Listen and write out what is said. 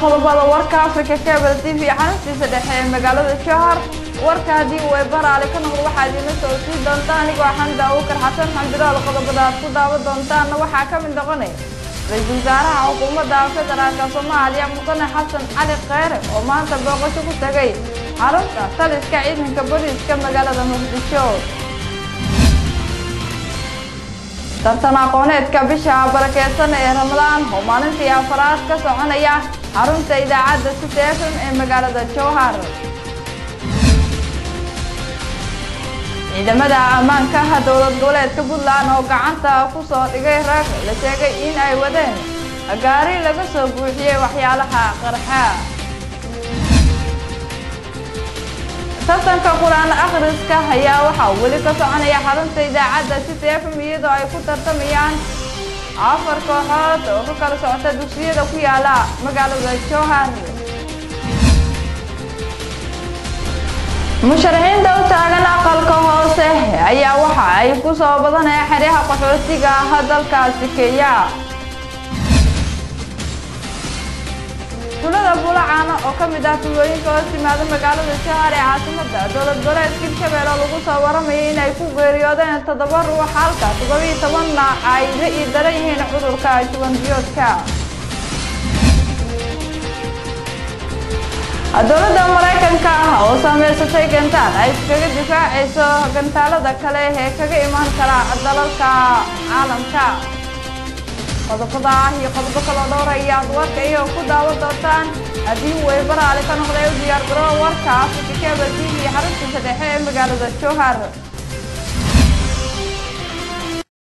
qodobada warka africa cable t v xaruntiisa dhexe ee magaalada jowhar warka haddii uu eebaraale ka noqdo waxaad iila soo sii doontaan anigoo xamda abuukar xasan xamdilaal qodobada aad ku daawan doontaanna waxaa ka mid noqonaya ra-iisul wasaaraha xukuumadda federaalka soomaaliya mudane xasan cali kheyre oo maanta booqasho ku tegay xarunta taliska ciidanka booliiska magaalada muqdisho tartan aqooneedka bisha barakeysan ee ramadaan oo maalintii afaraad ka soconaya xarunta idaacadda city f m ee magaalada jowhar ciidamada ammaanka dowlad goboleedka puntland oo gacanta ku soo dhigay rag la sheegay in ay wadeen gaari laga soo buuxiyey waxyaalaha qarxa tartanka qur-aan akhriska ayaa waxaa weli ka soconaya xarunta idaacadda city f m iyadoo ay ku tartamayaan afar kooxood oo ka kala socota dugsiyada ku yaala magaalada jowhar musharaxiinta u taagan aqalka hoose ayaa waxa ay ku soo badanaya xeryaha qaxootiga ah dalkaasi kenya tulada bulacaana oo ka mid ah tulooyinka hoos yimaada magaalada jowhar ee caasimada dowlad goboleedka hirshabelle oo lagu soo waramayay inay ku geeriyoodeen toddoba ruux halka toddobiiyo tobanna ay la ii daran yihiin cudurka juban biyoodka dowladda maraykanka ah oo saameysatay gantaal ay iskaga difaacayso gantaalada kale ee kaga imaan kara dalalka caalamka qodobada ah iyo qodobo kaloo dhowra ayaad warka iyo ku daawan doontaan haddii uu eebaraale ka noqday u diyaar garoo warka africa cable t v xaruntiisa dhexe ee magaalada jowhar